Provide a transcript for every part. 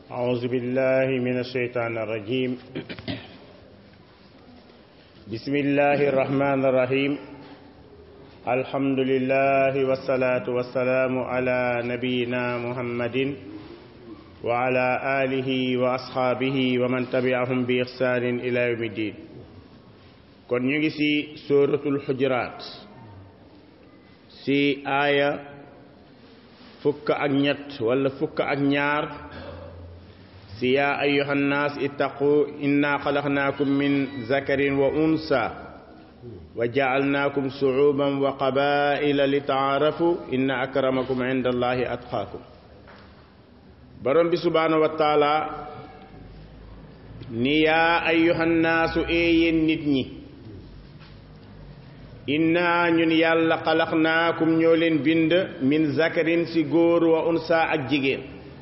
أعوذ بالله من الشيطان الرجيم بسم الله الرحمن الرحيم الحمد لله والصلاة والسلام على نبينا محمد وعلى آله وأصحابه ومن تبعهم بإحسان إلى يوم الدين kon ñu ngi ci suratul xujuraat ci aaya fukk ak ñett wala fukk ak ñaar ci yaa ayuha nnaas ittaqu inna xalaqnaakum min zakarin wa unsa wa jaalnaakum suuban wa qabaila li taarafu inna akramakum inda allahi atqaakum borom bi subhaanahu wa taala ni yaa ayuha nnaasu éeyéen nit ñi inna ñun yàlla xalaqnaakum ñoo leen bind min zakarin ci góor wa unsa ak jigéen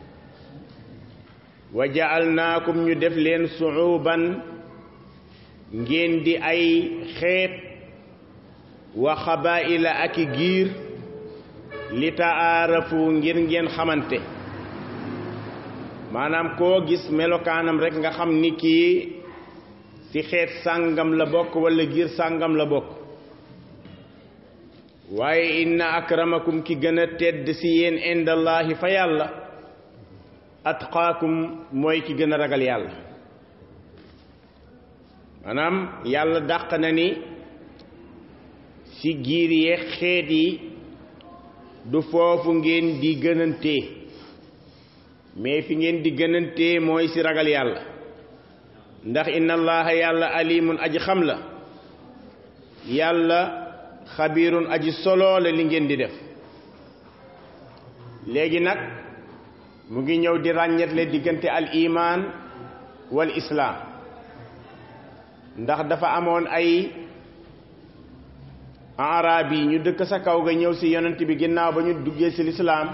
wa jaalnaakum ñu def leen suuban ngeen di ay xeet wa xabaila ak i giir li taarafu ngir ngeen xamante maanaam koo gis melokaanam rekk nga xam ni kii ci xeet sàngam la bokk walla giir sàngam la bokk waaye inna akramakum ki gën a tedd ci yéen indallahi fa yàlla atqaakum mooy ki gën a ragal yàlla maanaam yàlla dàq na ni ci giir yee xeet yi du foofu ngeen di gënantee mais fi ngeen di gënantee mooy ci ragal yàlla ndax inna allaha yàlla alimun aji xam la yàlla xabiirun aji solo la li ngeen di def léegi nag mu ngi ñëw di ràññetle diggante al iman wal islaam ndax dafa amoon ay arab yi ñu dëkk sa kaw ga ñëw ci yonent bi ginnaaw ba ñu duggee ci lislaam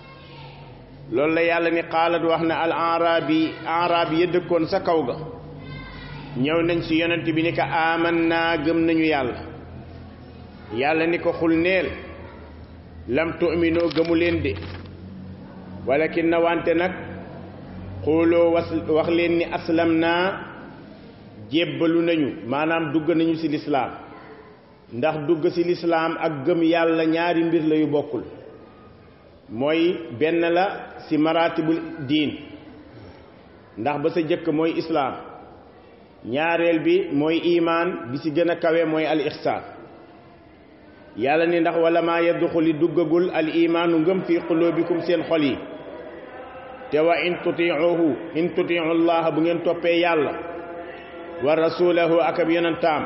loolu la yàlla ni xaalat wax ne al arab yi arab yi ya dëkkoon sa kaw ga ñëw nañ ci yonent bi ni ko aman naa gëm nañu yàlla yàlla ni ko xul neel lam tu'minoo gëmu leen de walakin na wante nag xooloo was wax leen ni aslam naa jébbalu nañu maanaam dugg nañu ci lislaam ndax dugg ci lislaam ak gëm yàlla ñaari mbir la yu bokkul mooy benn la ci maratibul diin ndax ba sa jëkk mooy islaam ñaareel bi mooy imaan bi ci gën a kawe mooy al ihsaan yàlla ni ndax wala maa yadduxuli duggagul al imaanu ngëm fi qulubikum seen xol yi te wa in tutiuhu in tutiu llaha bu ngeen toppee yàlla wa rasulahu ak ab yonentaam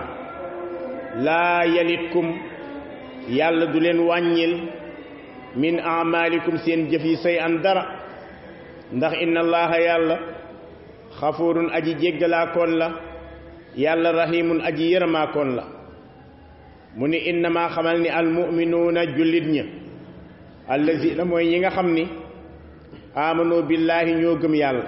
laa yalitkum yàlla du leen wàññil min amalikum seen jëf yi say an dara ndax inna allaha yàlla xafurun aji jéggalaakoon la yàlla rahimun aji yërëmaakoon la mu ni innama xamal ni almuminuuna jullit ña allazina mooy ñi nga xam ni amanu billaahi ñoo gëm yàlla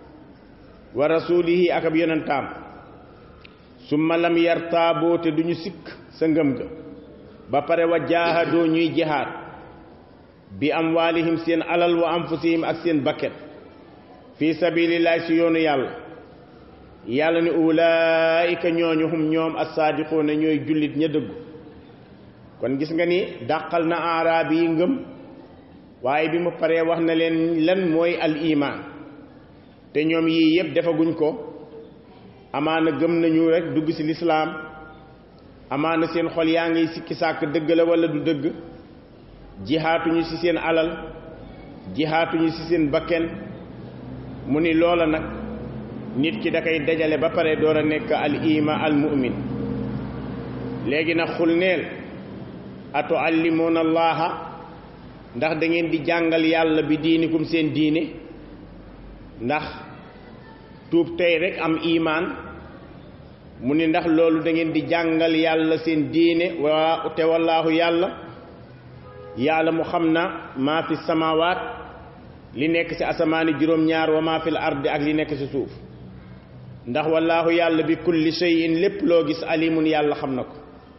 wa rasulihi ak ab yonentaam summa lam yartaaboo te duñu sikk sa ngëm ga ba pare wa jaahadoo ñuy jihaad bi amwaalihim seen alal wa anfusihim ak seen bakket fi sabilillahi si yoonu yàlla yàlla ni ulaayika ñooñu hum ñoom assaadiquuna ñooy jullit ña dëggu kon gis nga ni dàqal na araab yi ngëm waaye bi mu paree wax na leen lan mooy al iman te ñoom yii yëpp defaguñ ko amaana gëm nañu rek dugg ci lislaam amaana seen xol yaa ngi sikki sàkk dëgg la walla du dëgg jihaatuñu ci seen alal jihaatuñu ci seen bakken mu ni loola nag nit ki da koy dajale ba pare door a nekk al ima al mu'min léegi nag xul neel atu allimuuna allaha ndax da ngeen di jàngal yàlla bi diinikum seen diine ndax tuub tey rek am imaan mu ni ndax loolu da ngeen di jàngal yàlla seen diine wa te wallaahu yàlla yàlla mu xam na maa fi samawaat li nekk ci asamaani juróom-ñaar wa maa fil ardi ak li nekk ci suuf ndax wallaahu yàlla bi kulli shay'in lépp loo gis alimun yàlla xam na ko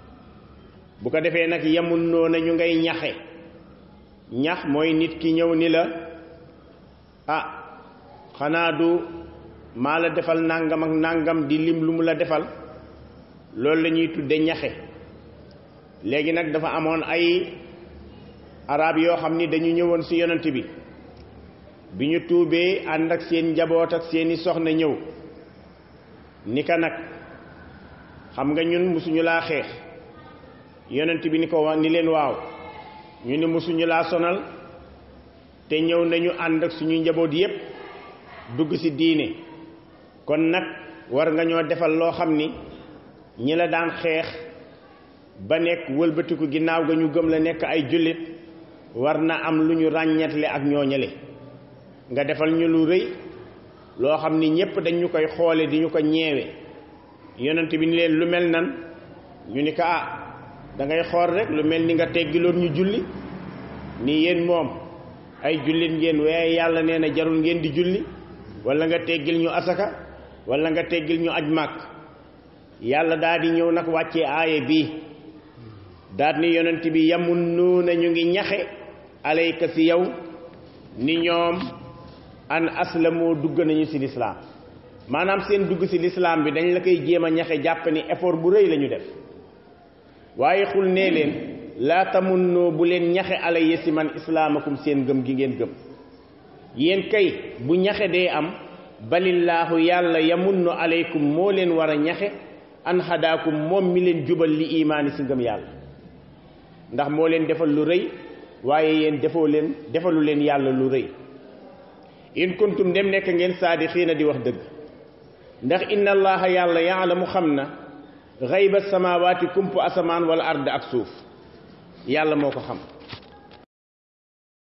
bu ko defee nag yemun noona ñu ngay ñaxe ñax mooy nit ki ñëw ni la ah xanaa du maa la defal nangam ak nangam di lim lu mu la defal loolu la ñuy tudde ñaxe léegi nag dafa amoon ay arab yoo xam ni dañu ñëwoon ci yonent bi bi ñu tuubee ànd ak seen njaboot ak seeni soxna ñëw ni ka nag xam nga ñun musuñu laa xeex yonent bi ni ko ni leen waaw ñu ni musuñu laa sonal te ñëw nañu ànd ak suñu njaboot yépp dugg ci diine kon nag war nga ñoo defal loo xam ni ñi la daan xeex ba nekk wëlbatiku ginnaaw ga ñu gëm la nekk ay jullit war na am lu ñu ràññetle ak ñooñale nga defal ñu lu rëy loo xam ni ñépp dañ ñu koy xoole di ñu ko ñeewe yonent bi ni leen lu mel nan ñu ni ko ah da ngay xool rek lu mel ni nga teggiloon ñu julli ni yéen moom ay jullit ngeen waaye yàlla nee na jarul ngeen di julli wala nga teggil ñu asaka wala nga teggil ñu aj màkk yàlla daal di ñëw nag wàccee aaye bii daal ni yonent bi yamun nuuna ñu ngi ñaxe alayka si yow ni ñoom an aslamoo dugg nañu ci lislaam maanaam seen dugg ci lislaam bi dañ la koy jéem a ñaxe jàpp ni effort bu rëy la ñu def waaye xul nee leen laa tamunnoo bu leen ñaxe alayya si man islaamakum seen gëm gi ngeen gëm yéen kay bu ñaxe dee am balillaahu yàlla yamunnu alaykum moo leen war a ñaxe an hadaakum moom mi leen jubal li imaani si ngëm yàlla ndax moo leen defal lu rëy waaye yéen defoo leen defalu leen yàlla lu rëy in kuntum dem nekk ngeen saadixiina di wax dëgg ndax inna allaha yàlla yaalamu xam na xayba samawaati kumpu asamaan wala ard ak suuf yàlla moo ko xam